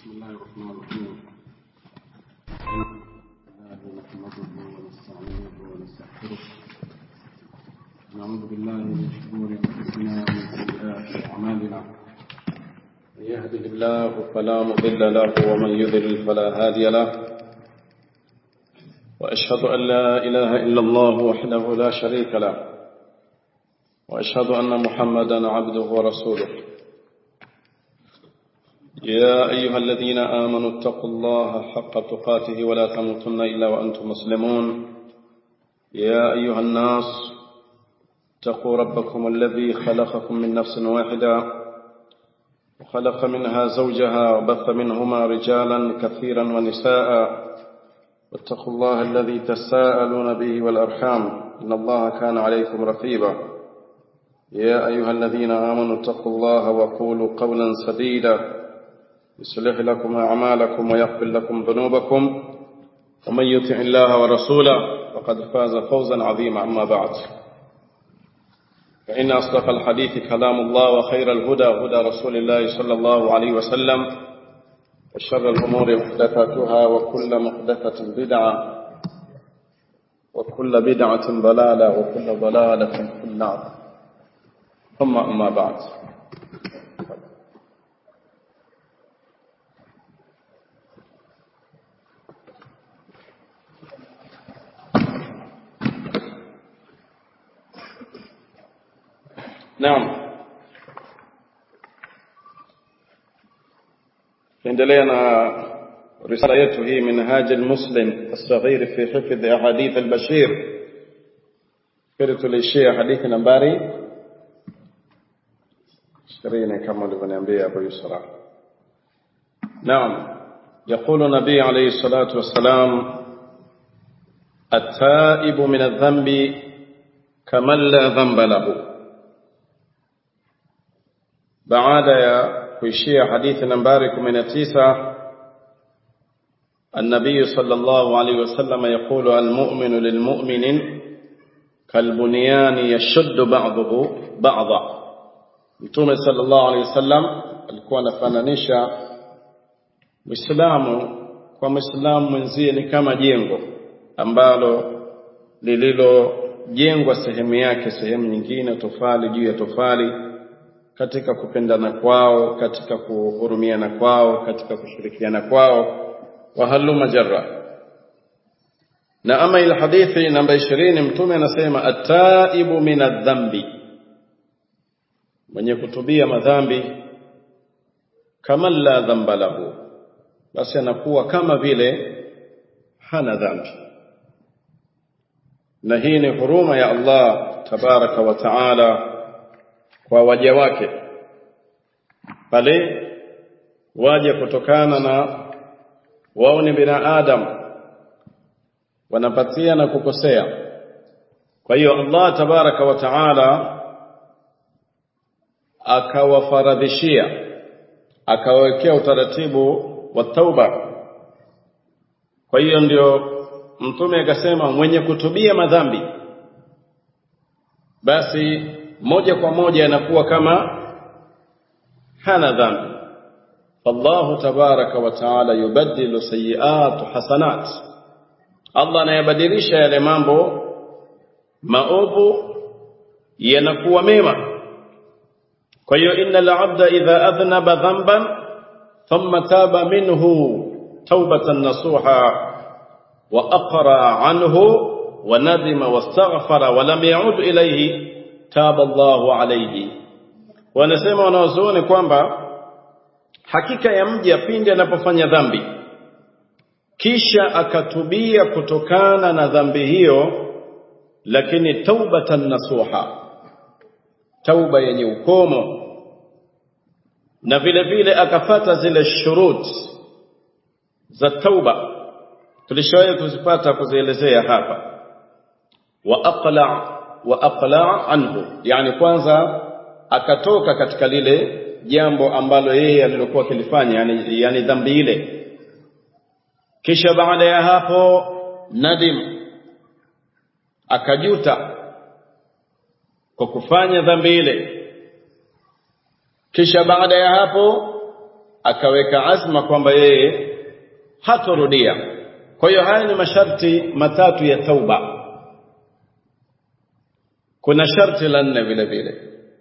بسم الله الرحمن الرحيم الله نحمده ونستعينه ونستغفره نعوذ بالله من شرور انفسنا ومن سيئات اعمالنا من يهده الله فلا مضل له ومن يضلل فلا هادي له واشهد ان لا اله الا الله وحده لا شريك له واشهد ان محمدا عبده ورسوله يا أيها الذين آمنوا اتقوا الله حق تقاته ولا تموتن إلا وأنتم مسلمون يا أيها الناس اتقوا ربكم الذي خلقكم من نفس واحدة وخلق منها زوجها وبث منهما رجالا كثيرا ونساء واتقوا الله الذي تساءلون به والأرحام إن الله كان عليكم رقيبا يا أيها الذين آمنوا اتقوا الله وقولوا قولا سديدا يصلح لكم أعمالكم ويغفر لكم ذنوبكم ومن يطع الله ورسوله فقد فاز فوزا عظيما أما بعد فإن أصدق الحديث كلام الله وخير الهدى هدى رسول الله صلى الله عليه وسلم وشر الأمور محدثاتها وكل محدثة بدعة وكل بدعة ضلالة وكل ضلالة في النار ثم أما بعد Naam. Tuendelea na risala yetu hii Minhaj al-Muslim as-Saghir fi hifdh ahadith al-Bashir. Kile tulishia hadithi nambari 20 kama ulivyoniambia Abu Yusra. Naam. يقول النبي عليه الصلاة والسلام التائب من الذنب كمن لا ذنب له baada ya kuishia hadithi nambari 19 النبي صلى الله عليه وسلم يقول المؤمن للمؤمن كالبنيان يشد بعضه بعضا Mtume sallallahu alaihi wasallam alikuwa anafananisha Muislamu kwa Muislamu mwenzie ni kama jengo ambalo lililojengwa sehemu yake sehemu nyingine tofali juu ya tofali katika kupendana kwao katika kuhurumiana kwao katika kushirikiana kwao wa haluma jarra na ama ila hadithi namba 20 mtume anasema ataibu min adhambi mwenye kutubia madhambi kama la dhamba lahu basi anakuwa kama vile hana dhambi na hii ni huruma ya Allah tabaraka wa taala kwa waja wake pale waje kutokana na wao ni binadamu wanapatia na kukosea kwa hiyo Allah tabaraka wa taala akawafaradhishia akawawekea utaratibu wa tauba kwa hiyo ndio mtume akasema mwenye kutubia madhambi basi moja kwa moja anakuwa kama hana dhambi Allah tabaraka wa taala yubaddilu sayiat hasanat Allah anayabadilisha yale mambo maovu yanakuwa mema kwa hiyo innal abda idha adhnaba dhanban thumma taba minhu tawbatan nasuha wa aqra anhu wa nadima wastaghfara wa lam ya'ud ilayhi taba Allahu alayhi wanasema wanaozuoni kwamba hakika ya mja pindi anapofanya dhambi kisha akatubia kutokana na dhambi hiyo lakini taubatan nasuha tauba yenye ukomo na vile vile akafata zile shurut za tauba tulishawahi kuzipata kuzielezea hapa wa aqla wa aqla anhu yani kwanza akatoka katika lile jambo ambalo yeye alilokuwa akilifanya yani, yani dhambi ile kisha baada ya hapo nadim akajuta kwa kufanya dhambi ile kisha baada ya hapo akaweka azma kwamba yeye hatorudia kwa hiyo haya ni masharti matatu ya tauba kuna sharti la nne vile vile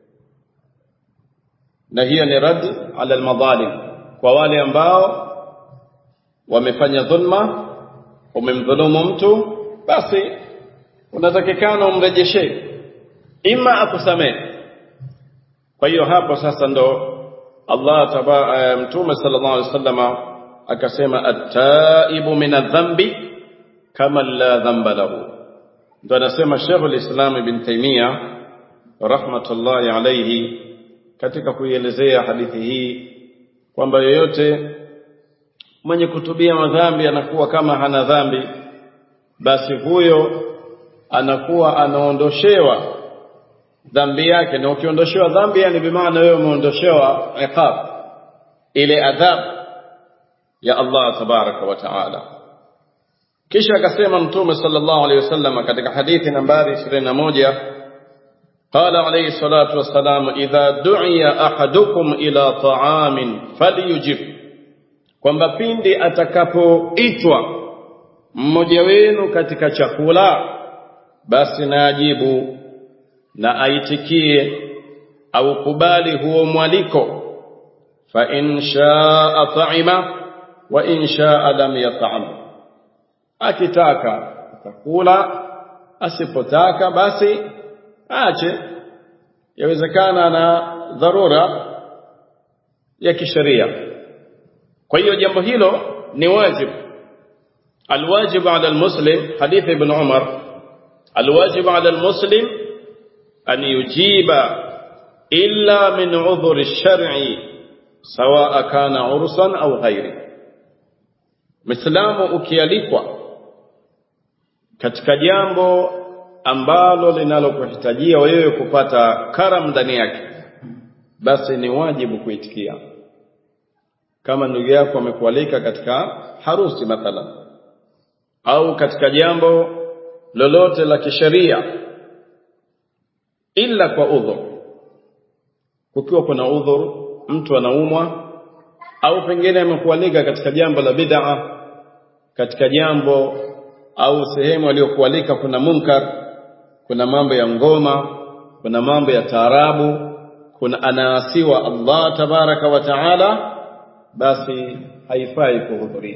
na hiyo ni rad ala almadhalim kwa wale ambao wamefanya dhulma umemdhulumu mtu basi unatakikana umrejeshe ima akusamehe kwa hiyo hapo sasa ndo Allah taba mtume sallallahu alaihi wasallam akasema at-taibu min adh-dhanbi kama la dhanba lahu ndo anasema Sheikh al-Islam Ibn Taymiyyah rahmatullahi alayhi katika kuielezea hadithi hii kwamba yoyote mwenye kutubia madhambi anakuwa kama hana dhambi basi huyo anakuwa anaondoshewa dhambi yake na ukiondoshewa dhambi yani bimaana wewe umeondoshewa iqab ile adhab ya Allah tabaraka wa taala kisha akasema mtume sallallahu alayhi wasallam katika hadithi nambari 21 قال عليه الصلاة والسلام إذا دعي أحدكم إلى طعام فليجب kwamba pindi atakapoitwa mmoja wenu katika chakula basi na ajibu na aitikie au kubali huo mwaliko fa in shaa ta'ima wa in shaa lam yat'am akitaka atakula asipotaka basi aache yawezekana na dharura ya kisheria kwa hiyo jambo hilo ni wajibu الواجب على المسلم حديث ابن عمر الواجب على المسلم أن يجيب إلا من عذر الشرع سواء كان عرسا أو غيره مسلام ukialikwa katika jambo ambalo linalokuhitajia wewe kupata karam ndani yake basi ni wajibu kuitikia kama ndugu yako amekualika katika harusi mathalan au katika jambo lolote la kisheria ila kwa udhur kukiwa kuna udhur mtu anaumwa au pengine amekualika katika jambo la bid'a katika jambo au sehemu aliyokualika kuna munkar kuna mambo ya ngoma kuna mambo ya taarabu kuna anaasiwa Allah tabaraka wa taala basi haifai kuhudhuria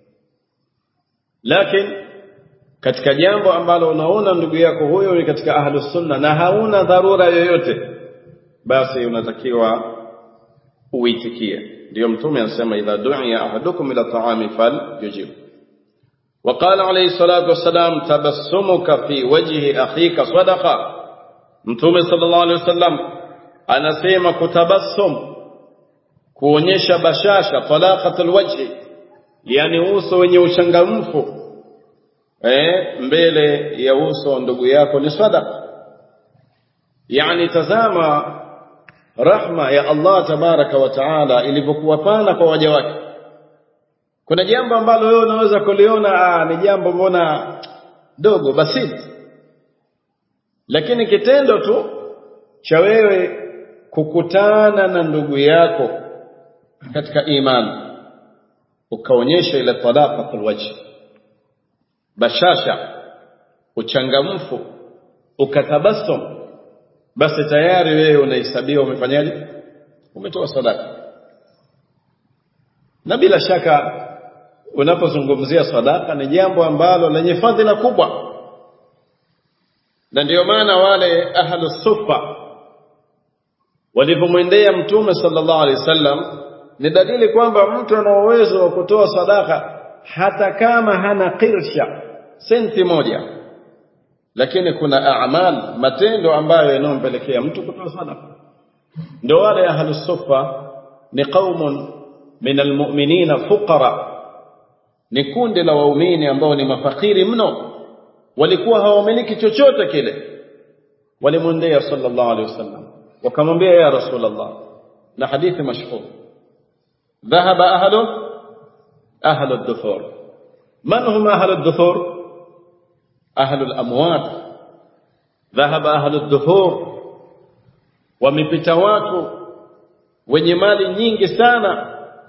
lakini katika jambo ambalo unaona ndugu yako huyo ni katika ahlus sunna na hauna dharura yoyote basi unatakiwa uitikie ndio mtume anasema idha du'iya ahadukum ila ta'ami fal yujib وقال عليه الصلاة والسلام تبسمك في وجه أخيك صدقة mtume sallallahu alaihi wasallam anasema kutabassum kuonyesha bashasha talaqatul wajhi yani uso wenye uchangamfu eh mbele ya uso ndugu yako ni sadaqa yani tazama rahma ya Allah tabaraka wa taala ilivyokuwa pana kwa waja wake kuna jambo ambalo wewe unaweza kuliona ni jambo mbona dogo basiti lakini kitendo tu cha wewe kukutana na ndugu yako katika imani ukaonyesha ile talaqatul wajh bashasha uchangamfu ukatabassum basi tayari wewe unahesabiwa umefanyaje umetoa sadaka na bila shaka unapozungumzia sadaka ni jambo ambalo lenye fadhila kubwa na ndiyo maana wale ahlu sufa walivyomwendea mtume sallallahu alaihi wasallam ni dalili kwamba mtu ana uwezo wa kutoa sadaka hata kama hana qirsha senti moja lakini kuna a'mal matendo ambayo yanayompelekea mtu kutoa sadaka ndio wale ahlu sufa ni qaumun min almu'minina fuqara ni kundi la waumini ambao ni mafakiri mno walikuwa hawamiliki chochote kile walimwendea sallallahu alaihi wasallam wakamwambia ya rasulullah na hadithi mashhur ذهب أهله أهل الدثور من هم أهل الدثور أهل الأموات ذهب أهل الدثور wamepita watu wenye mali nyingi sana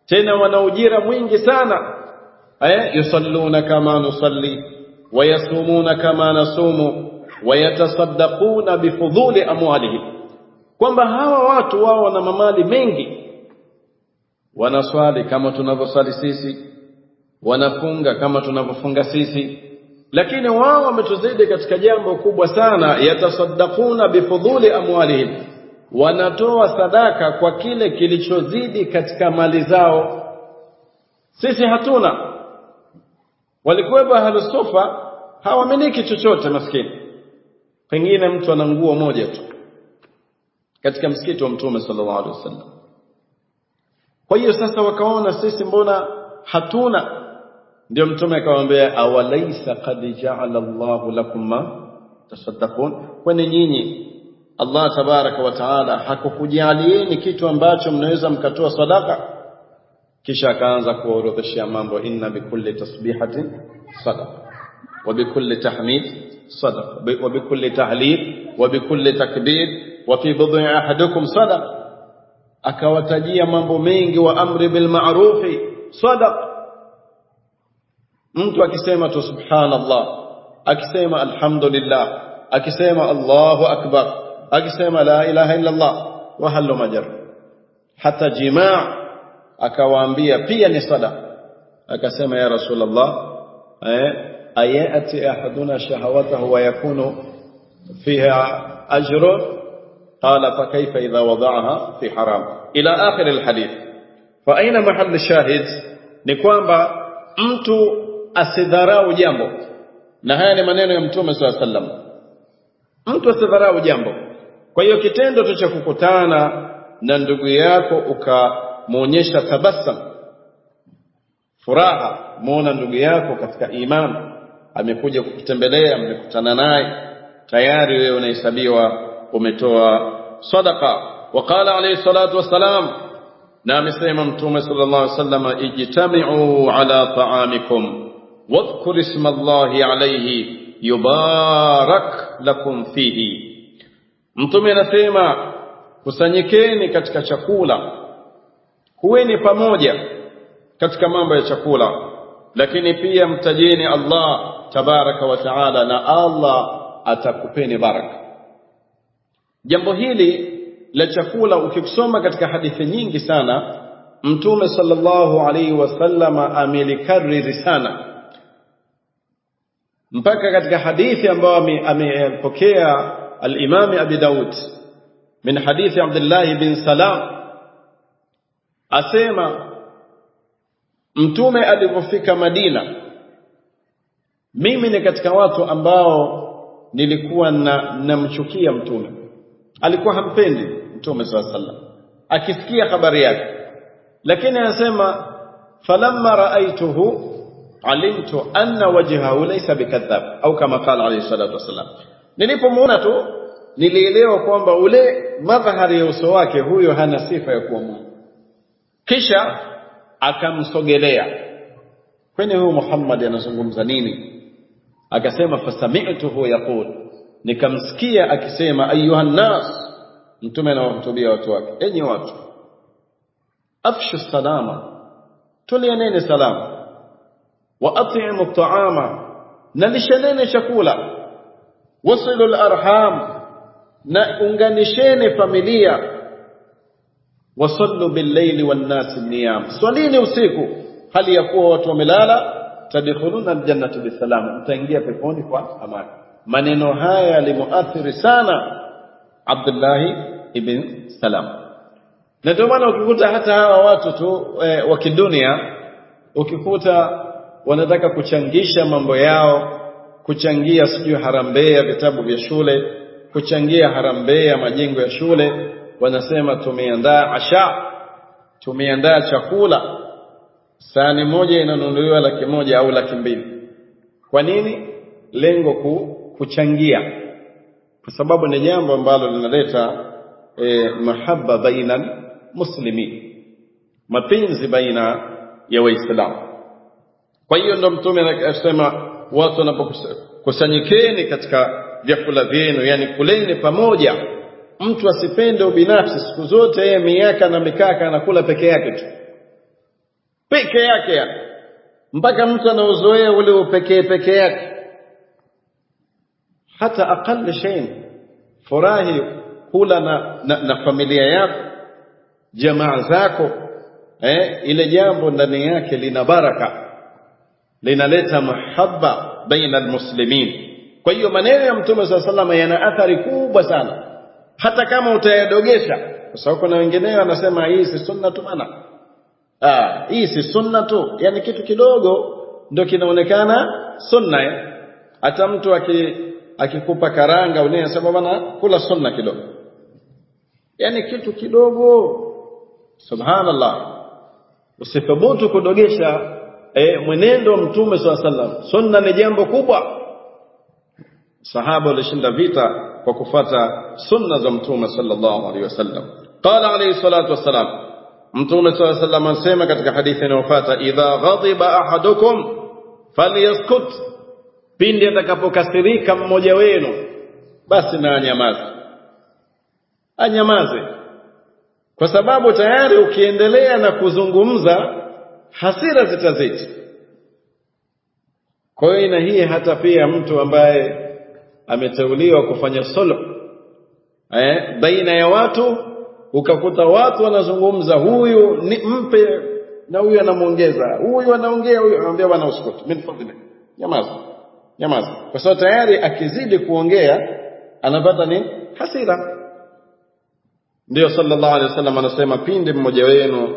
tena wana ujira mwingi sana eh yusalluna kama nusalli wayasumuna kama nasumu wayatasaddaquna bifudhuli amwalihim kwamba hawa watu wao wana mamali mengi wanaswali kama tunavyoswali sisi wanafunga kama tunavyofunga sisi lakini wao wametuzidi katika jambo kubwa sana yatasaddaquna bifudhuli amwalihim wanatoa sadaka kwa kile kilichozidi katika mali zao sisi hatuna walikuwepo ahlusufa hawamiliki chochote maskini pengine mtu ana nguo moja tu katika msikiti wa mtume sallallahu alaihi wasallam kwa hiyo sasa wakaona sisi mbona hatuna ndio mtume akamwambia awalaisa qad ja'ala Allahu lakum ma tasaddaqun kwani nyinyi Allah tabaraka wa taala hakukujalieni kitu ambacho mnaweza mkatoa sadaka kisha akaanza kuorodheshia mambo inna bikulli tasbihatin sadaqa wa bikulli tahmid sadaqa wa bikulli tahlil wa bikulli takbir wa fi bud'i ahadukum sadaqa akawatajia mambo mengi wa amri bil ma'rufi sadaqa mtu akisema tu subhanallah akisema alhamdulillah akisema Allahu akbar akisema la ilaha illa Allah wa halu majar hata jimaa akawaambia pia ni sadaqa akasema ya rasulullah eh ayati ahaduna shahawatahu wa yakunu fiha ajrun قال فكيف إذا وضعها في حرام إلى آخر الحديث فأين محل الشاهد نكوانبا mtu asidharau jambo na haya ni maneno ya mtume swalla sallam mtu asidharau jambo kwa hiyo kitendo tu cha kukutana na ndugu yako ukamwonyesha tabasam furaha muona ndugu yako katika imani amekuja kukutembelea mmekutana naye tayari wewe unahesabiwa umetoa sadaqa waqala alayhi salatu wassalam na amesema mtume sallallahu alaihi wasallam ijtami'u ala ta'amikum wadhkur isma Allahi alayhi yubarak lakum fihi mtume anasema kusanyikeni katika chakula kuweni pamoja katika mambo ya chakula lakini pia mtajeni Allah tabaraka wa taala na Allah atakupeni baraka jambo hili la chakula ukisoma katika hadithi nyingi sana mtume sallallahu alaihi wasallama amelikariri sana mpaka katika hadithi ambayo amepokea al-Imam Abi Daud min hadithi Abdullah bin Salam asema mtume alipofika Madina mimi ni katika watu ambao nilikuwa na namchukia mtume alikuwa hampendi mtume swalla sallam akisikia habari yake lakini anasema falamma raaituhu alimtu anna wajhahu laysa bikadhab au kama qala alayhi salatu wasallam nilipomuona tu nilielewa kwamba ule madhahari ya uso wake huyo hana sifa ya kuwa Mungu kisha akamsogelea kwani huyu Muhammad anazungumza nini akasema fasami'tuhu yaqul nikamsikia akisema ayuhan nas mtume anawahutubia watu wake enyi watu afshu salama tulianeni salama wa at'imu at'ama nalishaneni chakula wasilu al-arham na unganisheni familia wasallu bil-layli wan-nas niyam swalini usiku hali ya kuwa watu wamelala tadkhuluna al-jannata bisalam mtaingia peponi kwa amani maneno haya yalimuathiri sana Abdullah ibn Salam na ndio maana ukikuta hata hawa watu tu e, wa kidunia ukikuta wanataka kuchangisha mambo yao kuchangia sijui harambee ya vitabu vya shule kuchangia harambee ya majengo ya shule wanasema tumeandaa asha tumeandaa chakula sahani moja inanunuliwa laki moja au laki mbili kwa nini lengo ku, kuchangia kwa sababu ni jambo ambalo linaleta e, mahaba baina muslimin mapenzi baina ya waislamu kwa hiyo ndo mtume anasema watu wanapokusanyikeni katika vyakula vyenu yani kuleni pamoja mtu asipende ubinafsi siku zote yeye miaka na mikaka anakula peke yake tu peke yake yani mpaka mtu anauzoea ule upekee peke yake hata aqall shay furahi kula na, na, na familia yako jamaa zako eh, ile jambo ndani yake lina baraka linaleta mahaba baina almuslimin kwa hiyo maneno ya mtume saa salama yana athari kubwa sana hata kama utayadogesha kwa sababu kuna wengineo wanasema hii si sunna tu bana ah hii si sunna tu yani kitu kidogo ndio kinaonekana sunna eh? hata mtu aki akikupa karanga unayesema bana kula sunna kidogo yani kitu kidogo subhanallah usithubutu kudogesha eh, mwenendo wa mtume swalla sallam sunna ni jambo kubwa sahaba walishinda vita kwa kufata sunna za mtume sallallahu alaihi wasallam qala alayhi salatu wassalam mtume sallallahu alaihi wasallam anasema katika hadithi inayofuata idha ghadiba ahadukum falyaskut pindi atakapokasirika mmoja wenu basi na anyamaze anyamaze kwa sababu tayari ukiendelea na kuzungumza hasira zitazidi kwa hiyo na hii hata pia mtu ambaye ameteuliwa kufanya sulh eh, baina ya watu ukakuta watu wanazungumza huyu ni mpe na huyu anamuongeza huyu anaongea huyu anamwambia bwana usikute min fadhili nyamaza nyamaza kwa sababu tayari akizidi kuongea anapata ni hasira ndio sallallahu alaihi wasallam anasema pindi mmoja wenu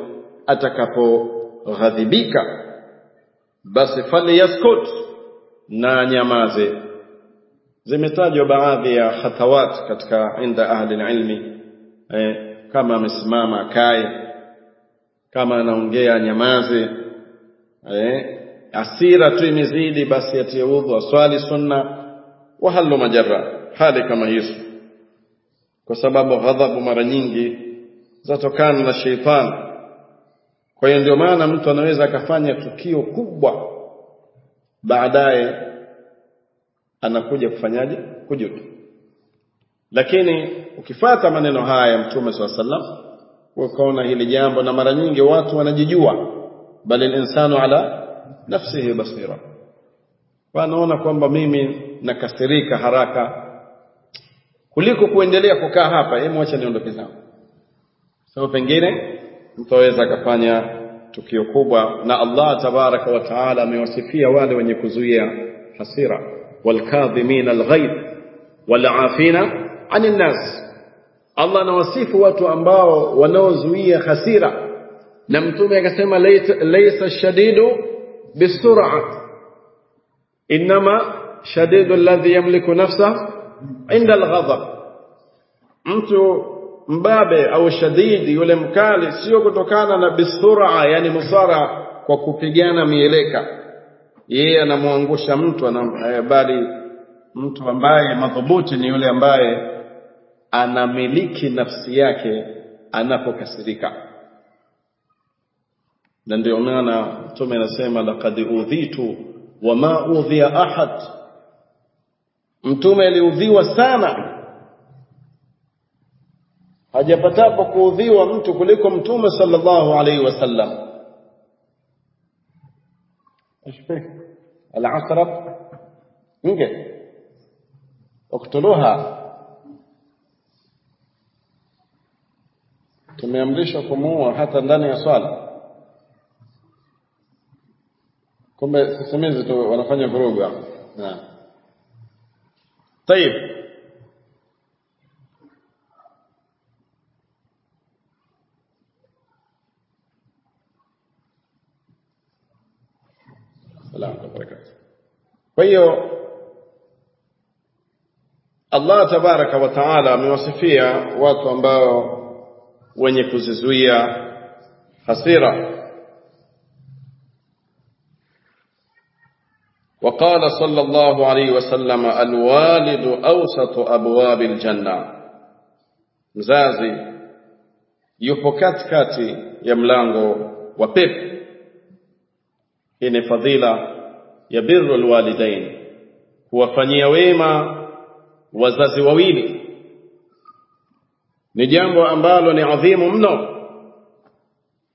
atakapoghadhibika basi falyaskut na nyamaze zimetajwa baadhi ya khatawat katika inda ahli ilmi eh, kama amesimama akae kama anaongea nyamaze eh, asira tu imezidi basi atie udhu aswali sunna wa halu majarra hali kama hizo kwa sababu ghadhabu mara nyingi zatokana na sheitani kwa hiyo ndio maana mtu anaweza akafanya tukio kubwa baadaye anakuja kufanyaje kujuta lakini ukifata maneno haya mtume swalla sallam ukaona hili jambo na mara nyingi watu wanajijua bali insanu ala nafsihi basira wanaona kwamba mimi nakasirika haraka kuliko kuendelea kukaa hapa hebu acha niondoke zangu sababu pengine mtu aweza akafanya tukio kubwa na Allah tabaraka wa taala amewasifia wale wenye kuzuia hasira walkadhimina alghaidh walafina anin nas Allah anawasifu watu ambao wanaozuia hasira na mtume akasema laysa shadidu bisur'a inma shadidu alladhi yamliku nafsa inda alghadab mtu mbabe au shadidi yule mkali sio kutokana na bisura yani musara kwa kupigana mieleka yeye anamwangusha mtu anam, bali mtu ambaye madhubuti ni yule ambaye anamiliki nafsi yake anapokasirika na ndio maana mtume anasema laqad udhitu wama udhiya ahad mtume aliudhiwa sana hajapatapo kuudhiwa mtu kuliko mtume sallallahu alaihi wasallam العصرة نجد اقتلوها tumeamrishwa kumuua hata ndani ya swala kumbe sisimizi tu wanafanya vurugu hapo طيب kwa hiyo Allah tabaraka wa taala amewasifia watu ambao wenye kuzizuia hasira وقال صلى الله عليه وسلم الوالد أوسط أبواب الجنة mzazi yupo katikati ya mlango wa pepo hii ni fadhila ya birru alwalidain kuwafanyia wema wazazi wawili ni jambo ambalo ni adhimu mno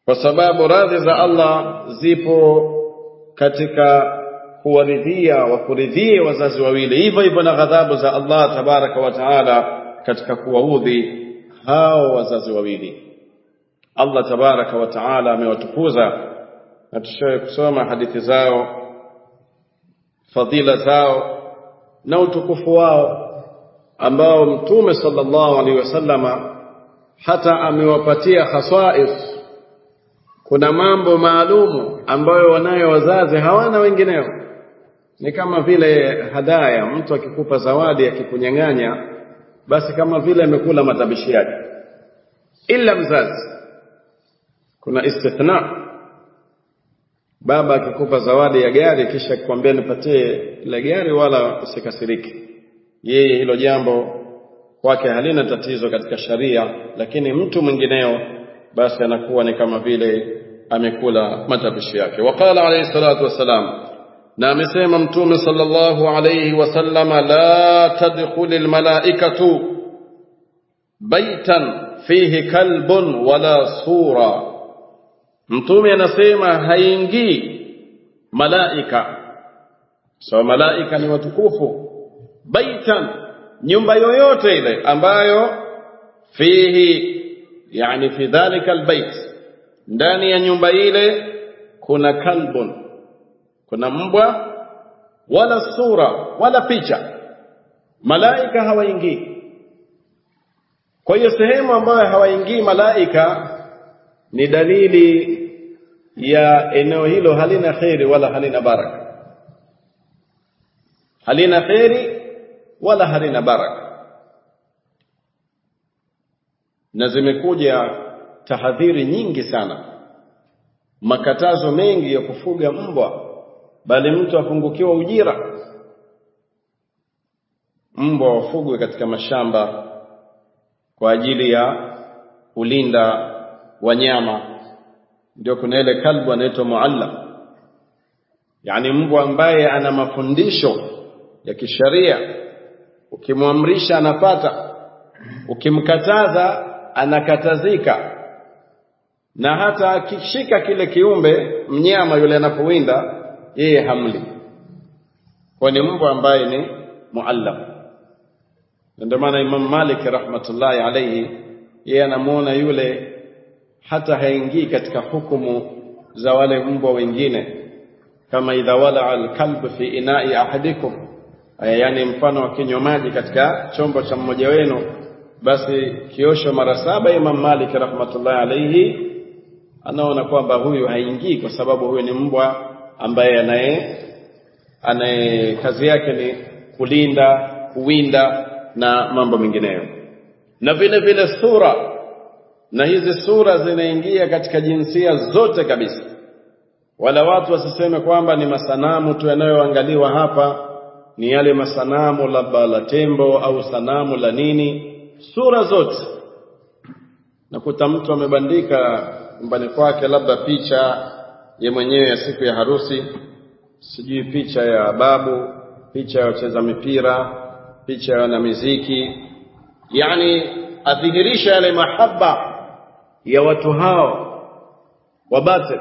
kwa sababu radhi za Allah zipo katika kuwaridhia wakuridhie wazazi wawili hivyo hivyo na ghadhabu za Allah tabaraka wa taala katika kuwaudhi hao wazazi wawili Allah tabaraka wa taala amewatukuza na tushawe kusoma hadithi zao fadhila zao na utukufu wao ambao mtume sallallahu alaihi wasallama hata amewapatia khasais kuna mambo maalumu ambayo wanayo wazazi hawana wengineo ni kama vile hadaya mtu akikupa zawadi akikunyang'anya basi kama vile amekula matabishi yake ila mzazi kuna istithna baba akikupa zawadi ya gari kisha akikwambia nipatie ile gari wala usikasirike yeye hilo jambo kwake halina tatizo katika sharia lakini mtu mwingineo basi anakuwa ni kama vile amekula matapishi yake waqala alayhi salatu wassalam na amesema mtume sallallahu alayhi wasallama la tadkhulul malaikatu baitan fihi kalbun wala sura mtume anasema haingii malaika so malaika ni watukufu baitan nyumba yoyote ile ambayo fihi yani fi dhalika albayt ndani ya nyumba ile kuna kalbun kuna mbwa wala sura wala picha malaika hawaingii kwa hiyo sehemu ambayo hawaingii malaika ni dalili ya eneo hilo halina kheri wala halina baraka halina kheri wala halina baraka na zimekuja tahadhiri nyingi sana makatazo mengi ya kufuga mbwa bali mtu apungukiwa ujira mbwa wafugwe katika mashamba kwa ajili ya kulinda wanyama ndio kuna ile kalbu anaitwa muallam yani mbwa ambaye ana mafundisho ya kisharia ukimwamrisha anapata ukimkataza anakatazika na hata akishika kile kiumbe mnyama yule anapowinda yeye hamli kwa ni mbwa ambaye ni muallam ndio maana Imam Malik rahmatullahi alayhi yeye anamuona yule hata haingii katika hukumu za wale mbwa wengine kama idha wala alkalb fi ina'i ahadikum yani mfano wa kinywa maji katika chombo cha mmoja wenu basi kiosho mara saba Imam Malik rahmatullahi alayhi anaona kwamba huyu haingii kwa sababu huyu ni mbwa ambaye anaye anaye kazi yake ni kulinda kuwinda na mambo mengineyo na vile vile sura na hizi sura zinaingia katika jinsia zote kabisa wala watu wasiseme kwamba ni masanamu tu yanayoangaliwa hapa ni yale masanamu labda la tembo au sanamu la nini sura zote nakuta mtu amebandika nyumbani kwake labda picha ye mwenyewe ya siku ya harusi sijui picha ya babu picha ya wacheza mipira picha ya wanamiziki yani adhihirisha yale mahaba ya watu hao wabate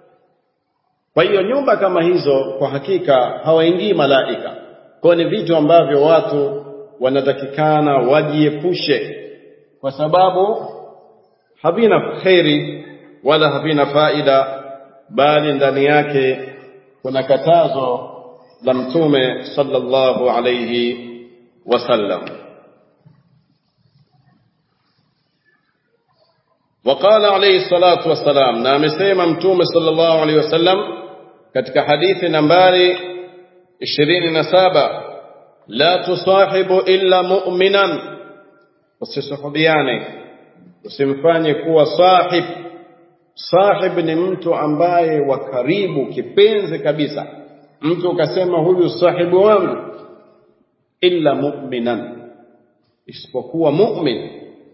kwa hiyo nyumba kama hizo kwa hakika hawaingii malaika kwa ni vitu ambavyo watu wanatakikana wajiepushe kwa sababu havina kheri wala havina faida bali ndani yake kuna katazo la mtume sallallahu alayhi wasallam وقال عليه الصلاة والسلام na amesema mtume sallallahu alaihi wasallam katika hadithi nambari 27 la tusahibu illa mu'minan usisuhubiane usimfanye kuwa sahib sahib ni mtu ambaye wa karibu kipenzi kabisa mtu ukasema huyu sahibu wangu illa mu'minan isipokuwa mu'min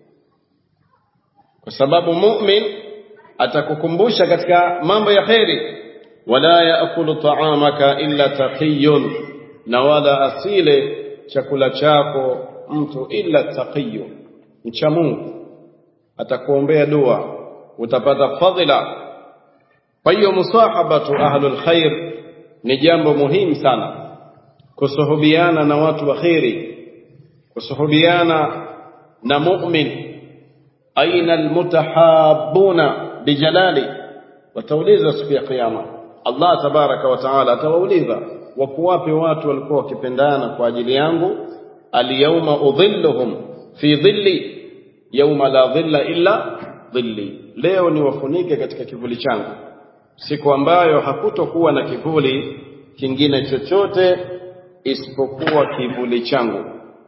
kwa sababu mu'min atakukumbusha katika mambo ya kheri wala yaakulu ta'amaka illa taqiyun na wala asile chakula chako mtu illa taqiyun mcha Mungu atakuombea dua utapata fadhila kwa hiyo musahabatu ahlul khair ni jambo muhimu sana kusuhubiana na watu wa kheri kusuhubiana na mu'min aina almutahabuna bijalali watauliza siku ya kiyama Allah tabaraka wa taala atawauliza wako wapi watu walikuwa wakipendana kwa ajili yangu alyawma udhilluhum fi dhilli yawma la dhilla illa dhilli leo niwafunike katika kivuli changu siku ambayo hakutokuwa na kivuli kingine chochote isipokuwa kivuli changu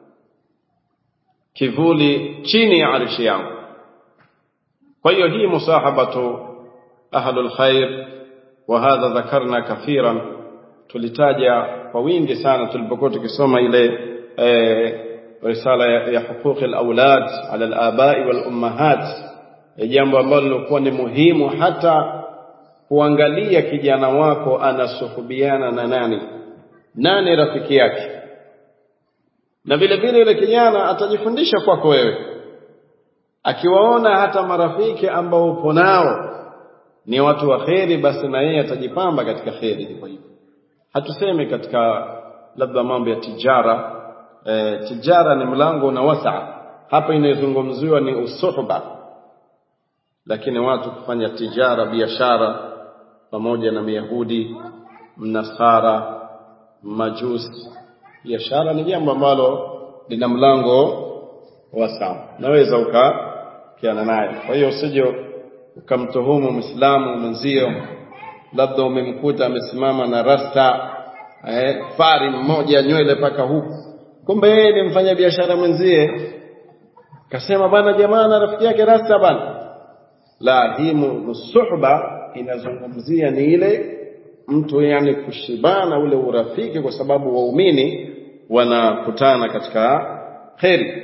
kivuli chini ya arshi yangu kwa hiyo hii musahabatu ahlul khair wa hadha dhakarna kathiran tulitaja kwa wingi sana tulipokuwa tukisoma ile eh, risala ya, ya huquqi alawlad ala alabai wal ummahat jambo ambalo lilikuwa ni muhimu hata kuangalia kijana wako anasuhubiana na nani nani rafiki yake na vile vile yule kijana atajifundisha kwako wewe akiwaona hata marafiki ambao upo nao ni watu wa kheri basi na yeye atajipamba katika kheri hivyo hivyo hatusemi katika labda mambo ya tijara e, tijara ni mlango na wasaa hapa inayozungumziwa ni usuhba lakini watu kufanya tijara biashara pamoja na myahudi mnasara majusi biashara ni jambo ambalo lina mlango wasaa naweza ukakiana naye kwa hiyo usije ukamtuhumu mwislamu mwenzio labda umemkuta amesimama na rasta eh, fari mmoja nywele mpaka huku kumbe yeye ni mfanya biashara mwenzie kasema bana jamaa na rafiki yake rasta bana la hii musuhba inazungumzia ni ile mtu yani kushibana ule urafiki kwa sababu waumini wanakutana katika kheri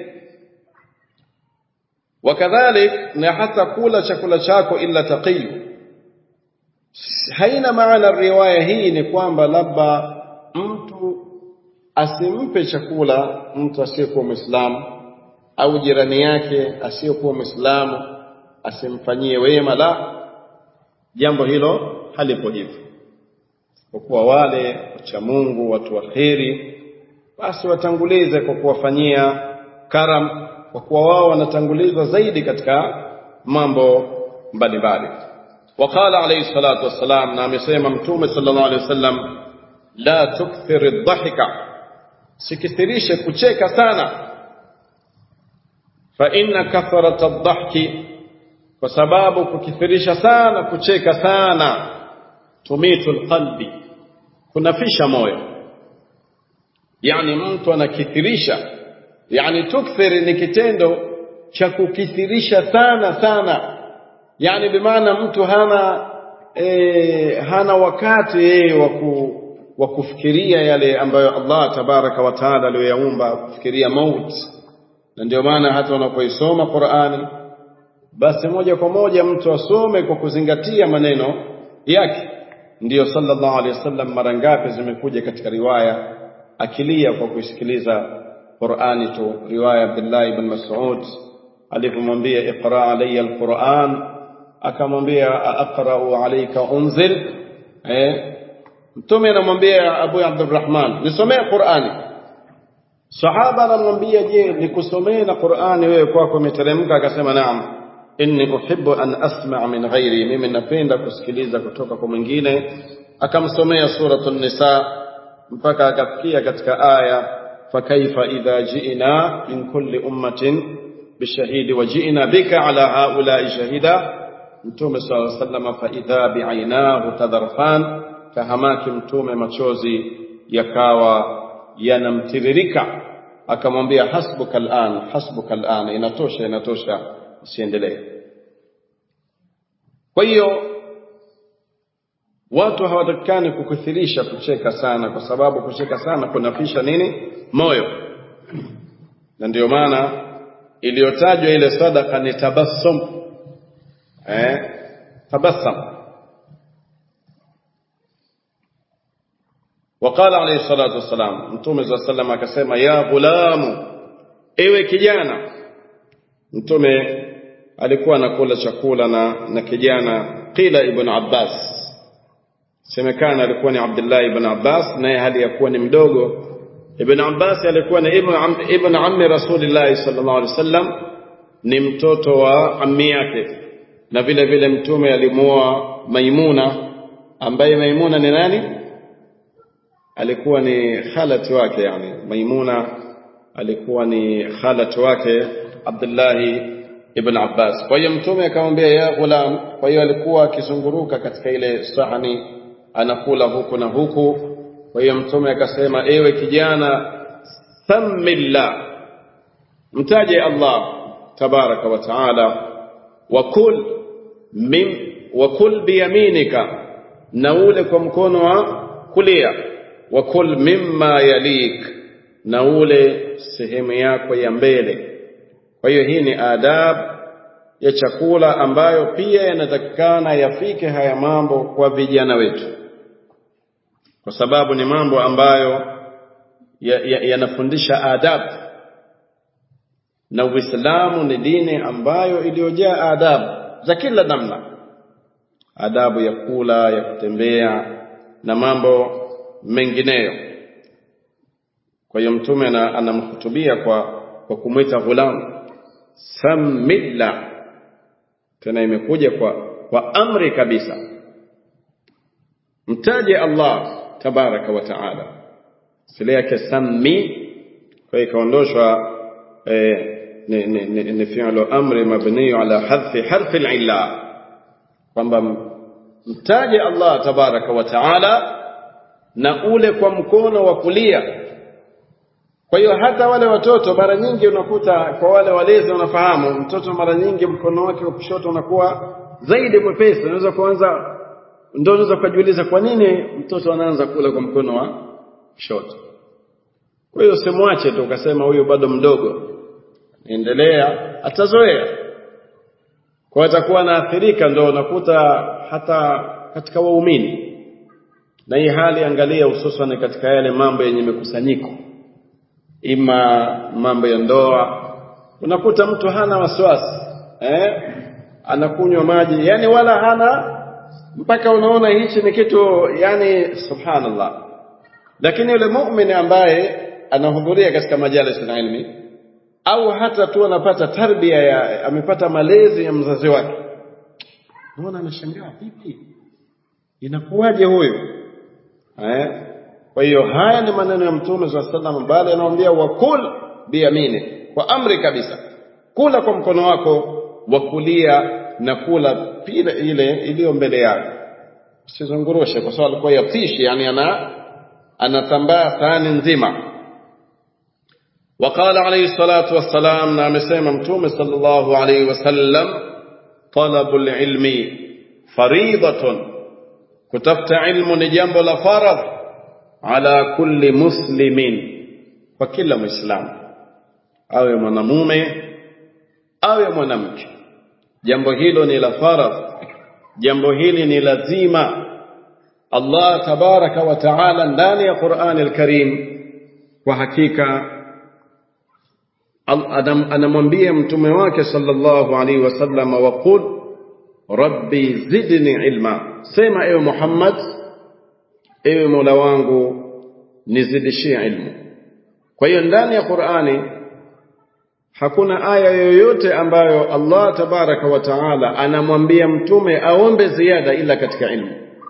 wakadhalik na hata kula chakula chako illa taqiyu haina maana riwaya hii ni kwamba labda mtu asimpe chakula mtu asiyekuwa mwislamu au jirani yake asiyekuwa mwislamu asimfanyie wema la jambo hilo halipo hivyo kwa kuwa wale wacha Mungu watu wa kheri basi watangulize kwa kuwafanyia karam kwa kuwa wao wanatangulizwa zaidi katika mambo mbalimbali وقال عليه الصلاة والسلام نعم يسمى متومة صلى الله عليه وسلم لا تكثر الضحك سكثريش كتشيك سانا فإن كثرة الضحك وسباب كثريش سانا كتشيك سانا تميت القلب kunafisha moyo yani mtu anakithirisha yani tukthir ni kitendo cha kukithirisha sana sana yani bimaana mtu hana e, hana wakati yeye waku, wa kufikiria yale ambayo Allah tabaraka wa taala aliyoyaumba kufikiria mauti na ndio maana hata unapoisoma Qur'ani basi moja kwa moja mtu asome kwa kuzingatia maneno yake ndiyo sallallahu alaihi wasallam mara ngapi zimekuja katika riwaya akilia kwa kusikiliza Qur'ani tu riwaya Abdullah ibn Mas'ud alipomwambia iqra alayya alquran akamwambia aqra'u alayka unzil eh mtume anamwambia Abu Abdurrahman nisomee Qur'ani sahaba anamwambia je nikusomee na Qur'ani wewe kwako imeteremka akasema naam inni uhibbu an asma' min ghairi mimi napenda kusikiliza kutoka kwa mwingine akamsomea suratul nisa mpaka akafikia katika aya fakaifa idha ji'na min kulli ummatin bishahidi wa ji'na bika ala haula'i shahida mtume sallallahu alayhi wasallam fa idha bi'ainahu tadharfan kahamaki mtume machozi yakawa yanamtiririka akamwambia hasbuka al'an hasbuka al'an inatosha inatosha usiendelee kwa hiyo watu hawatakikani kukithirisha kucheka sana kwa sababu kucheka sana kunafisha nini moyo na ndio maana iliyotajwa ile sadaka ni tabassum eh tabassum وقال عليه الصلاة والسلام متوم صلى الله عليه وسلم akasema ya ghulamu ewe kijana mtume alikuwa anakula chakula na, na kijana qila ibn Abbas semekana alikuwa ni Abdullah ibn Abbas naye hali ya kuwa ni mdogo ibn Abbas alikuwa ni ibn, am, ibn ammi Rasulillah sallallahu alaihi wasallam ni mtoto wa ammi yake na vile vile mtume alimuoa Maimuna ambaye Maimuna ni nani alikuwa ni khalati wake yani Maimuna alikuwa ni khalati wake Abdullah ibn Abbas kwa hiyo mtume akamwambia ya ghulam kwa hiyo alikuwa akizunguruka katika ile sahani anakula huku na huku kwa hiyo mtume akasema ewe kijana thammillah mtaje Allah tabaraka wa taala wakul min wakul biyaminika na ule kwa mkono wa kulia wakul mimma yalik na ule sehemu yako ya mbele kwa hiyo hii ni adab ya chakula ambayo pia yanatakikana yafike haya mambo kwa vijana wetu kwa sababu ni mambo ambayo yanafundisha ya, ya adabu na Uislamu ni dini ambayo iliyojaa adabu za kila namna, adabu ya kula, ya kutembea na mambo mengineyo. Kwa hiyo Mtume anamhutubia kwa, kwa kumwita ghulam samilla, tena imekuja kwa, kwa amri kabisa, mtaje Allah tabaraka wa taala, sile yake sammi, kwa hiyo ikaondoshwa eh, ni fi'lu amri mabni ala hadfi harfi al-illa kwamba mtaje Allah tabaraka wa taala na ule kwa mkono wa kulia kwa hiyo hata wale watoto mara nyingi unakuta kwa wale walezi unafahamu mtoto mara nyingi mkono wake wa kushoto unakuwa zaidi mwepesi unaweza kuanza ndio unaweza kujiuliza kwa nini mtoto anaanza kula kwa mkono wa kushoto kwa hiyo usimwache tu ukasema huyu bado mdogo endelea atazoea kwa atakuwa anaathirika ndio unakuta hata katika waumini na hii hali angalia hususan katika yale mambo yenye mikusanyiko ima mambo ya ndoa unakuta mtu hana wasiwasi eh? anakunywa maji yani wala hana mpaka unaona hichi ni kitu yani subhanallah lakini yule muumini ambaye anahudhuria katika majalis na ilmi au hata tu anapata tarbia ya amepata malezi ya mzazi wake naona anashangaa vipi inakuwaje huyu eh kwa hiyo haya ni maneno ya mtume swalla sallam bali anamwambia wakul biyamini kwa amri kabisa kula kwa mkono wako wa kulia na kula pile ile iliyo mbele yako usizungurushe kwa sababu alikuwa yatishi yani ana anatambaa thani nzima وقال عليه الصلاة والسلام نعم سيما متوم صلى الله عليه وسلم طلب العلم فريضة كتبت علم نجنب لفرض على كل مسلم وكل مسلم أو mwanamume awe mwanamke jambo hilo ni la faradh jambo hili ni lazima Allah tabaraka wa taala ndani ya Qur'an al-Karim kwa hakika anamwambia mtume wake sallallahu alaihi wasallam waqul rabbi zidni ilma sema ewe Muhammad ewe Mola wangu nizidishie ilmu kwa hiyo ndani ya Qur'ani hakuna aya yoyote ambayo Allah tabaraka wa taala anamwambia mtume aombe ziada ila katika ilmu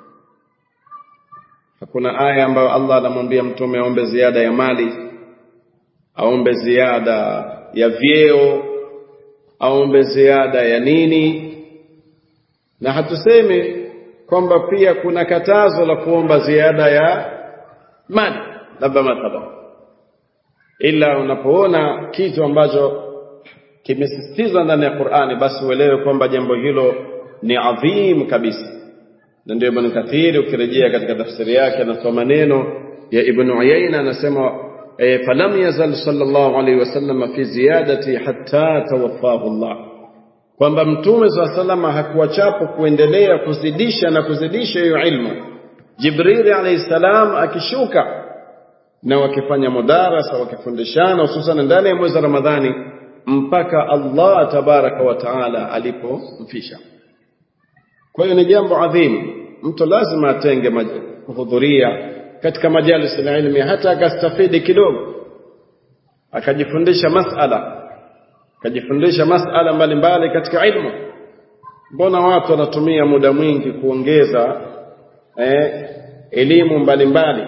hakuna aya ambayo Allah anamwambia mtume aombe ziada ya mali aombe ziada ya vyeo aombe ziada ya nini na hatusemi kwamba pia kuna katazo la kuomba ziada ya mali labda mathalan ila unapoona kitu ambacho kimesisitizwa ndani ya Qur'ani basi uelewe kwamba jambo hilo ni adhim kabisa na ndio Ibn Kathir ukirejea katika tafsiri yake anatoa maneno ya Ibn Uyayna anasema falam yazal sallallahu alayhi wasallam fi ziyadati hatta tawaffahu Allah kwamba mtume swalla salama hakuwachapo kuendelea kuzidisha na kuzidisha hiyo ilmu Jibril alayhi salam akishuka na wakifanya mudarasa wakifundishana hususan ndani ya mwezi wa Ramadhani mpaka Allah tabaraka wa taala alipomfisha. Kwa hiyo ni jambo adhimu, mtu lazima atenge kuhudhuria katika majalis ya ilmi, hata akastafidi kidogo, akajifundisha masala, akajifundisha masala mbalimbali katika ilmu. Mbona watu wanatumia muda mwingi kuongeza eh, elimu mbalimbali?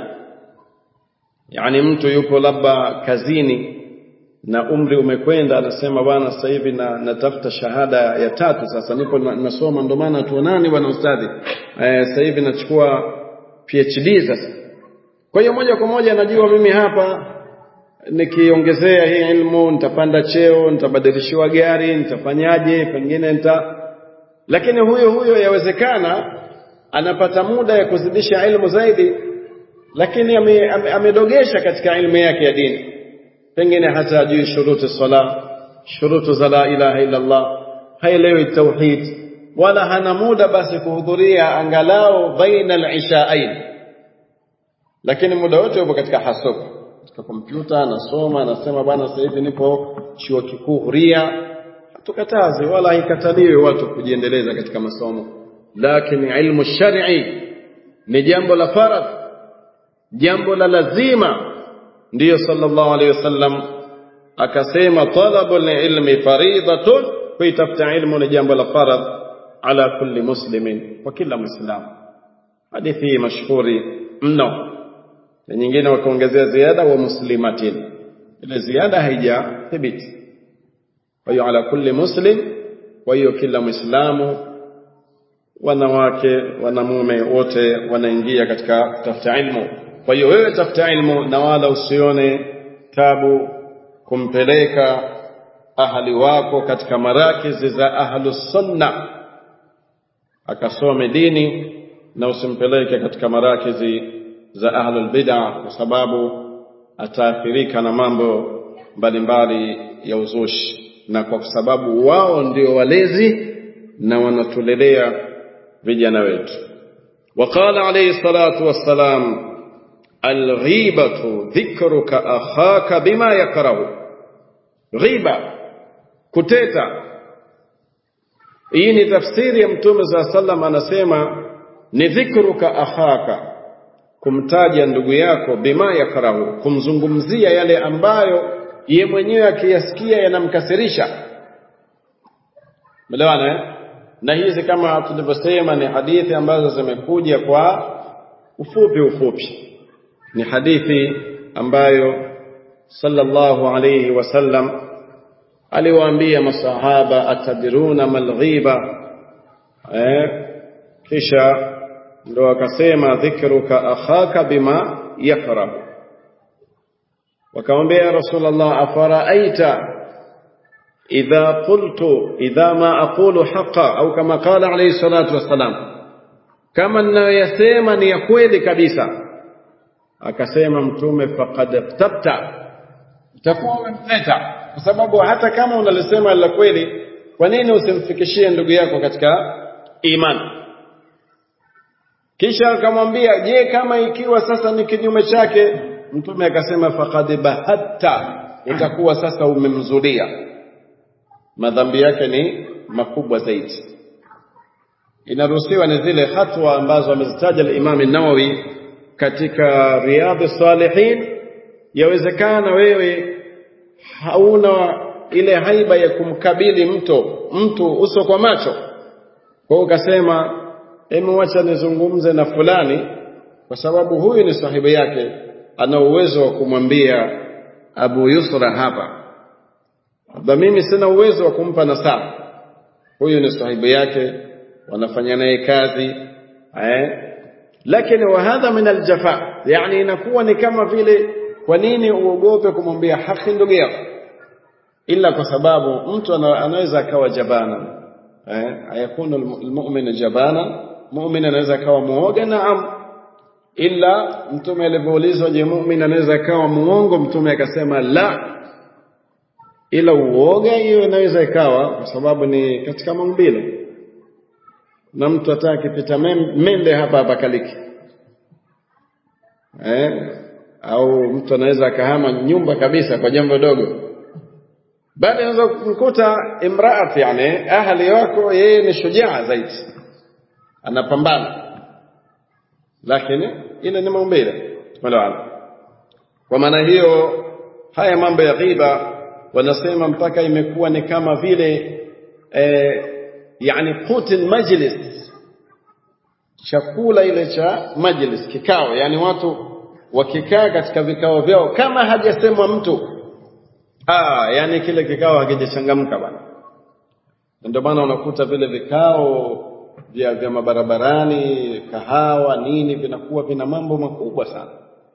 Yani mtu yupo labda kazini na umri umekwenda, anasema bwana, sasa hivi na natafuta shahada ya tatu, sasa nipo na, nasoma, ndio maana tuonani bwana ustadhi, eh, sasa hivi nachukua PhD sasa. Kwa hiyo moja kwa moja najua mimi hapa nikiongezea hii ilmu nitapanda cheo, nitabadilishiwa gari, nitafanyaje, pengine nita lakini huyo huyo yawezekana anapata muda ya kuzidisha ilmu zaidi, lakini amedogesha ame, ame katika ilmu yake ya dini pengine hata ajui shuruti sala shurutu za la ilaha illa Allah, haelewi tauhid wala hana muda basi kuhudhuria angalau baina al-ishaain, lakini muda wote yupo katika hasub, katika kompyuta anasoma, anasema bwana, sasa hivi nipo chuo kikuu huria. Hatukatazi wala haikataliwi watu kujiendeleza katika masomo, lakini ilmu shar'i ni jambo la faradh, jambo la lazima ndiyo sallallahu alaihi wasallam akasema talabul ilmi faridatun, kuitafuta ilmu ni jambo la faradh ala kulli muslimin, kwa kila Muislamu. Hadithi hii mashhuri mno, na nyingine wakaongezea ziada wa muslimatin, ile ziada haijathibiti. Kwa hiyo ala kulli muslim, kwa hiyo kila Muislamu, wanawake wanamume wote wanaingia katika kutafuta ilmu. Kwa hiyo wewe tafuta ilmu na wala usione tabu kumpeleka ahali wako katika marakizi za ahlu sunna akasome dini, na usimpeleke katika marakizi za ahlul bid'a, kwa sababu ataathirika na mambo mbalimbali ya uzushi, na kwa sababu wao ndio walezi na wanatulelea vijana wetu. Waqala alayhi salatu wassalam alghibatu dhikruka akhaka bima yakrahu, ghiba, kuteta. Hii ni tafsiri ya Mtume saa sallam, anasema ni dhikruka akhaka, kumtaja ndugu yako, bima yakrahu, kumzungumzia yale ambayo ye mwenyewe akiyasikia yanamkasirisha. Melewana eh? Na hizi kama tulivyosema ni hadithi ambazo zimekuja kwa ufupi ufupi ni hadithi ambayo sallallahu alayhi wasallam aliwaambia masahaba atadruna mal ghiba eh, kisha ndo akasema dhikruka akhaka bima yakrahu wakamwambia ya rasulullah afaraaita idha qultu idha ma aqulu haqa au kama qala alayhi salatu wassalam kama ninayoyasema ni ya kweli kabisa akasema mtume faqad tabta utakuwa umemleta kwa sababu hata kama unalisema la kweli kwa nini usimfikishie ndugu yako katika imani kisha akamwambia je kama ikiwa sasa ni kinyume chake mtume akasema faqad bahatta utakuwa sasa umemzulia madhambi yake ni makubwa zaidi inaruhusiwa ni zile hatua ambazo amezitaja al-Imam an-Nawawi katika Riyadh Salihin yawezekana wewe hauna ile haiba ya kumkabili mtu mtu uso kwa macho kwa hiyo ukasema hebu wacha nizungumze na fulani kwa sababu huyu ni sahibu yake ana uwezo wa kumwambia Abu Yusra hapa labda mimi sina uwezo wa kumpa nasaha huyu ni sahibu yake wanafanya naye kazi eh lakini wa hadha min aljafa yani inakuwa ni kama vile kwa nini uogope kumwambia haki ndugu yako ila kwa sababu mtu anaweza akawa jabana eh ayakunu almu'min jabana mu'min anaweza akawa muoga naam ila mtume alivyoulizwa je mu'min anaweza akawa muongo mtume akasema la ila uoga hiyo inaweza ikawa kwa sababu ni katika maumbile na mtu hata akipita mende hapa hapa kaliki eh au mtu anaweza akahama nyumba kabisa kwa jambo dogo bali unaweza kumkuta imraat yani ahli wako yeye ni shujaa zaidi anapambana lakini ile ni maumbile wala kwa maana hiyo haya mambo ya ghiba wanasema mpaka imekuwa ni kama vile eh, yani qutil majlis chakula ile cha majlis kikao yani watu wakikaa katika vikao vyao kama hajasemwa mtu ah yani kile kikao hakijachangamka bana ndio maana unakuta vile vikao vya vya mabarabarani kahawa nini vinakuwa vina mambo makubwa sana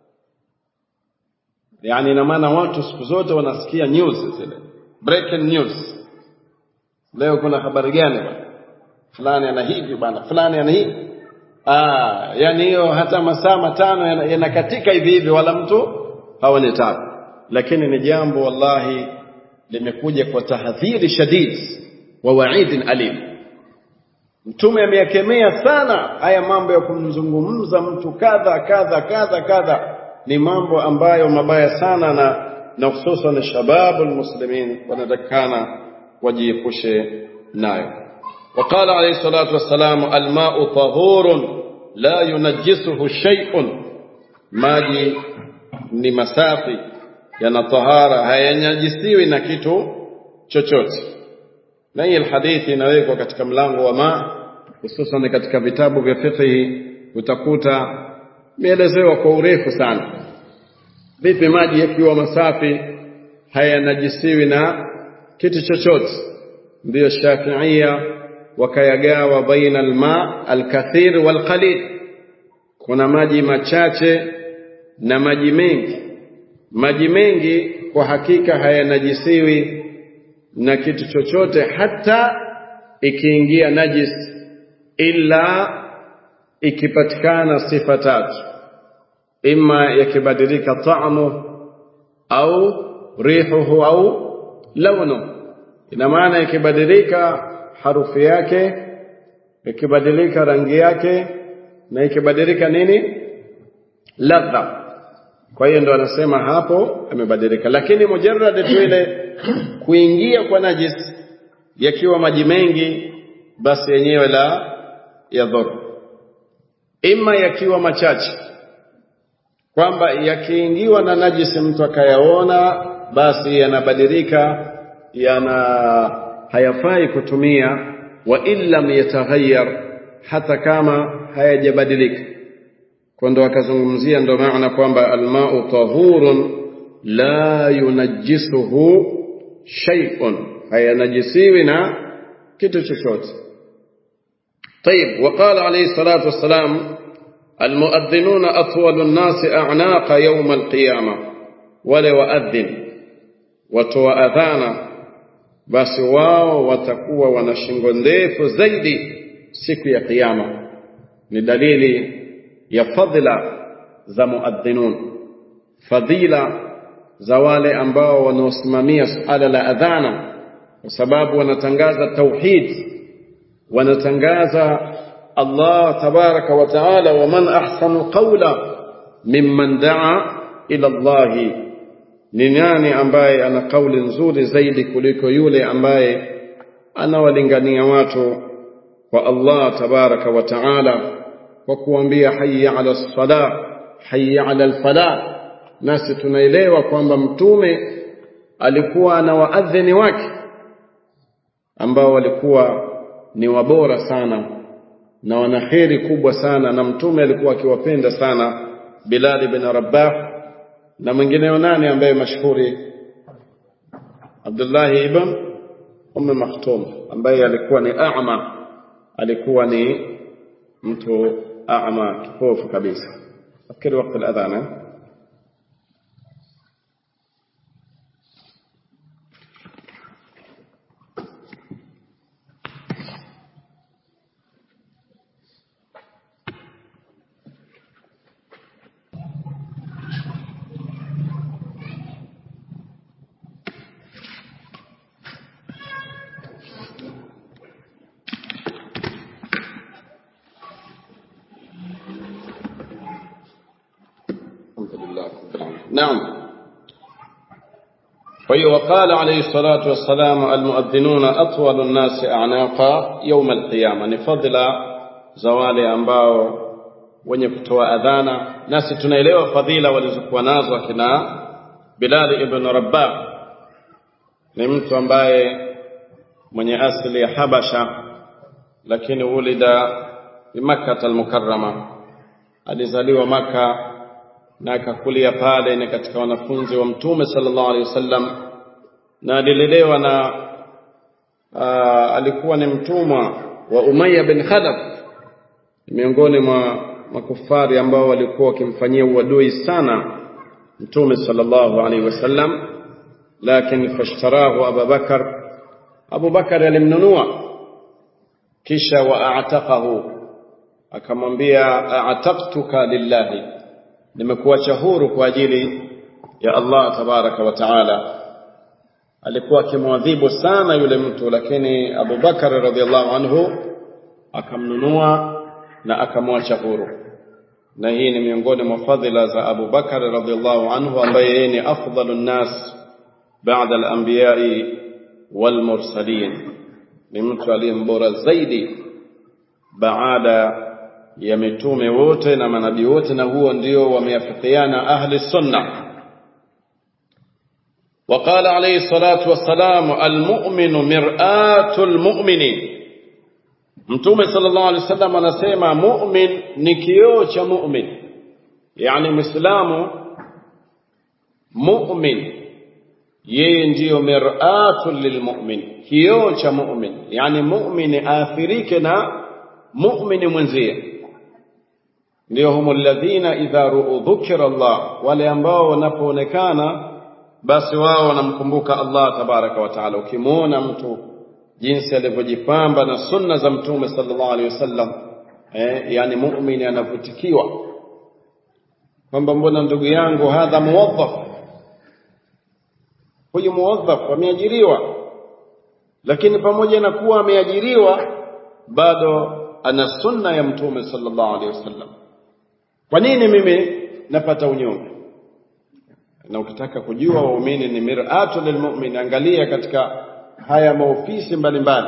yani ina maana watu siku zote wanasikia news zile breaking news leo kuna habari gani bana fulani ana hivi bana fulani ana hivi ah yani hiyo hata masaa matano yanakatika hivi hivi wala mtu haoni tabu lakini ni jambo wallahi limekuja kwa tahadhiri shadid wa wa'idin alim mtume ameyakemea sana haya mambo ya kumzungumza mtu kadha kadha kadha kadha ni mambo ambayo mabaya sana na na hususan shababu almuslimin wanatakana wajiepushe nayo وقال عليه الصلاة والسلام الماء طهور لا ينجسه شيء maji ni masafi yana tahara hayanajisiwi na kitu chochote na hii hadithi inawekwa katika mlango wa ma hususan katika vitabu vya fiqh utakuta imeelezewa kwa urefu sana vipi maji yakiwa masafi hayanajisiwi na kitu chochote ndiyo shafiia wakayagawa baina alma alkathir walqalil kuna maji machache na maji mengi maji mengi kwa hakika hayanajisiwi na kitu chochote hata ikiingia najis illa ikipatikana sifa tatu ima yakibadilika ta'mu au rihuhu au launu ina maana ikibadilika harufu yake ikibadilika rangi yake na ikibadilika nini ladha kwa hiyo ndo anasema hapo amebadilika lakini mujarrad tu ile kuingia kwa najis yakiwa maji mengi basi yenyewe la yadhuru ima yakiwa machache kwamba yakiingiwa na najisi mtu akayaona basi yanabadilika yana hayafai kutumia wa illam yataghayyar hata kama hayajabadilika kwa ndo akazungumzia ndo maana kwamba almau tahurun la yunajjisuhu shay'un hayanajisiwi na kitu chochote طيب وقال عليه الصلاة والسلام المؤذنون أطول الناس أعناق يوم القيامة ولو أذن وتو أذانا بس واو وتكوى ونشنغ ndefu zaidi siku ya kiyama ni dalili ya fadhila za muadhinun fadhila za wale ambao wanaosimamia suala la adhana kwa sababu wanatangaza tauhid wanatangaza Allah tabaraka wa taala waman ahsanu qawla mimman daa ila Allah ni nani ambaye ana kauli nzuri zaidi kuliko yule ambaye anawalingania watu kwa Allah tabaraka wa taala kwa kuambia hayya ala salah hayya ala alfalah nasi tunaelewa kwamba mtume alikuwa na waadhini wake ambao walikuwa ni wabora sana na wana kheri kubwa sana na mtume alikuwa akiwapenda sana Bilal ibn Rabah na mwingineo nani ambaye mashuhuri Abdullah ibn Umm Maktum ambaye alikuwa ni a'ma alikuwa ni mtu a'ma kipofu kabisa fikiri wakati al-adhan الحمد لله رب العالمين نعم kwa hiyo waqala alayhi salatu wassalam almuadhinuna atwalu nnasi a'naqa yawm alqiyama ni fadla za wale ambao wenye kutoa adhana nasi tunaelewa fadhila walizokuwa nazo akina Bilal ibn Rabah ni mtu ambaye mwenye asili ya Habasha lakini ulida bi Makkah al-Mukarrama alizaliwa Maka na akakulia pale ni katika wanafunzi wa Mtume sallallahu alaihi wasallam na alilelewa na aa, alikuwa ni mtumwa wa Umayya bin Khalaf miongoni mwa makufari ambao walikuwa wakimfanyia uadui sana Mtume sallallahu alaihi wasallam lakini fashtarahu Abu Bakar Abu Bakar alimnunua kisha waataqahu akamwambia a'taqtuka lillahi nimekuacha huru kwa ajili ya Allah tabaraka wa taala alikuwa akimwadhibu sana yule mtu lakini Abu Bakar radhiallahu anhu akamnunua na akamwacha huru na hii ni miongoni mwa fadhila za Abu Bakar radhiallahu anhu ambaye yeye ni afdalun nas baada al-anbiya'i wal mursalin ni mtu aliyembora zaidi baada ya mitume wote na manabii wote na huo ndio wameafikiana ahli sunna وقال عليه الصلاة والسلام المؤمن مرآة المؤمنين Mtume sallallahu alaihi wasallam anasema mu'min ni kioo cha mu'min, yani Muislamu mu'min yeye ndiyo mir'atu lilmu'min, kioo cha mu'min, yani mu'min aathirike na mu'mini mwenzie. Ndio humu alladhina idha ru'u dhukira Allah, wale ambao wanapoonekana basi wao wanamkumbuka Allah tabaraka wa taala. Ukimwona mtu jinsi alivyojipamba na sunna za mtume sallallahu alaihi wasallam eh, yani muumini anavutikiwa kwamba mbona ndugu yangu hadha muwaddaf huyu muwaddaf ameajiriwa lakini pamoja na kuwa ameajiriwa bado ana sunna ya mtume sallallahu alaihi wasallam kwa nini mimi napata unyonge na ukitaka kujua waumini ni mir'atu lilmu'min angalia katika haya maofisi mbalimbali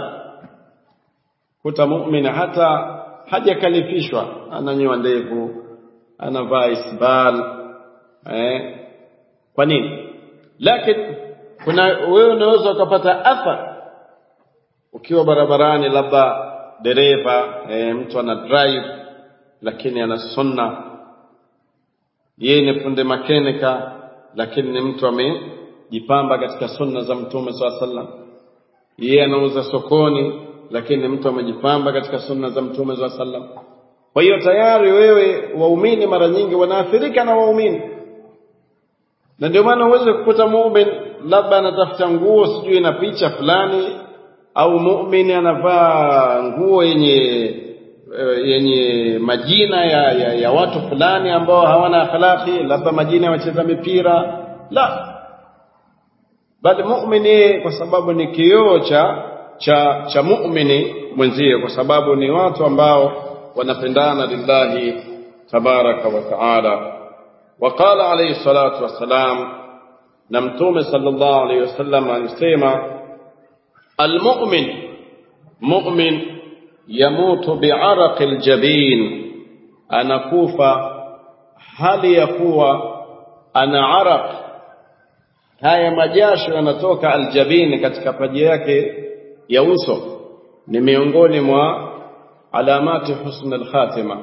kuta muumini hata hajakalifishwa ananyoa ndevu anavaa isbal eh kwa nini lakini kuna wewe unaweza ukapata athar ukiwa barabarani labda dereva eh, mtu ana drive lakini ana sunna yeye ni funde makenika lakini ni mtu amejipamba katika sunna za mtume swalla sallam yeye anauza sokoni lakini mtu amejipamba katika sunna za mtume swalla sallam kwa hiyo tayari wewe waumini mara nyingi wanaathirika na waumini na ndio maana uweze kukuta muumini labda anatafuta nguo sijui na picha fulani au muumini anavaa nguo yenye yenye majina ya, ya, ya watu fulani ambao hawana akhlaqi labda majina ya wacheza mipira la bali muumini kwa sababu ni kioo cha cha cha muumini mwenzie kwa sababu ni watu ambao wanapendana lillahi tabaraka wa taala وقال عليه الصلاة والسلام نمتوم صلى الله عليه وسلم alisema المؤمن مؤمن يموت بعرق الجبين anakufa hali ya kuwa ana araq haya majasho yanatoka aljabini katika paji yake ya uso ni miongoni mwa alamati husn alkhatima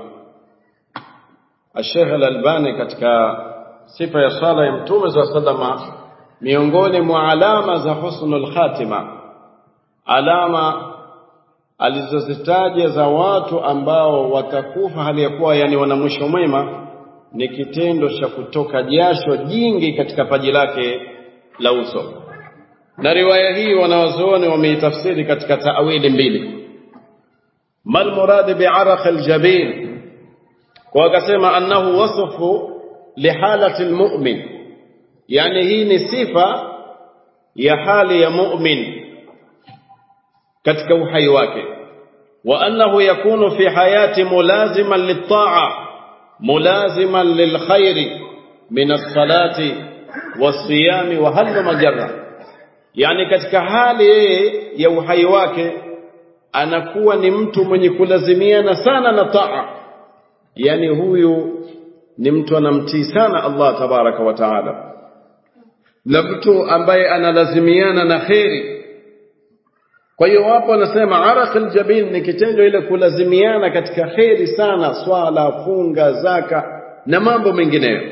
Sheikh Al-Albani katika sifa ya sala ya Mtume wa sallama miongoni mwa alama za husnul khatima alama alizozitaja za watu ambao watakufa hali ya kuwa yani wana mwisho mwema ni kitendo cha kutoka jasho jingi katika paji lake la uso na riwaya hii wanawazuoni wameitafsiri katika taawili mbili mal murad bi'araq aljabin kwa akasema annahu wasfu lihalati almu'min yani hii ni sifa ya hali ya mu'min katika uhai wake wa annahu yakunu fi hayati mulaziman lit-ta'a mulaziman lilkhairi min as-salati was-siyami wa hal majarra yani katika hali yeye ya uhai wake anakuwa ni mtu mwenye kulazimiana sana na taa yani huyu ni mtu anamtii sana Allah tabaraka wa taala na mtu ambaye analazimiana na kheri kwa hiyo wapo wanasema araq aljabin ni kitendo ile kulazimiana katika kheri sana swala funga zaka na mambo mengineyo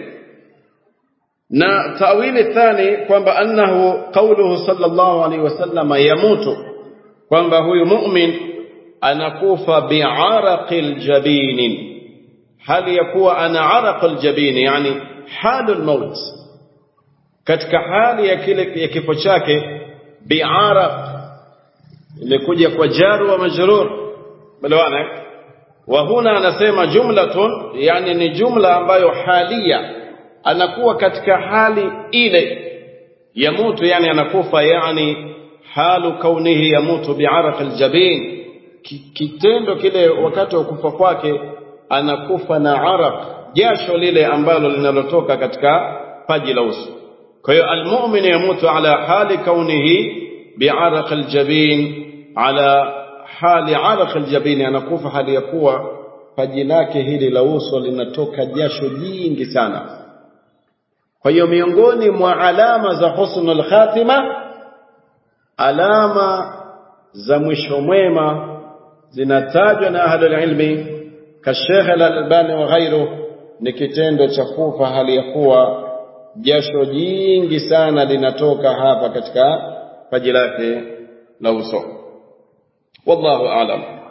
na tawili thani kwamba annahu qawluhu sallallahu alaihi wasallam yamutu kwamba huyu mu'min anakufa bi'araqil jabinin hali ya kuwa ana araqil jabini yani halul maut katika hali ya kile ya kifo chake bi'araq imekuja kwa jaru wa majrur balawana wa huna anasema jumlatun yani ni jumla ambayo halia anakuwa katika hali ile yamutu yani anakufa yani halu kaunihi yamutu bi'araq aljabin kitendo kile wakati wa kufa kwake anakufa na araq jasho lile ambalo linalotoka katika paji la uso kwa hiyo almu'min yamutu ala hali kaunihi bi'araq aljabin ala hali araq aljabin anakufa hali ya kuwa paji lake hili la uso linatoka jasho jingi sana kwa hiyo miongoni mwa alama za husnul khatima alama za mwisho mwema zinatajwa na ahlul ilmi kashekh al-albani wa ghairu ni kitendo cha kufa hali ya kuwa jasho jingi sana linatoka hapa katika paji lake la uso wallahu aalam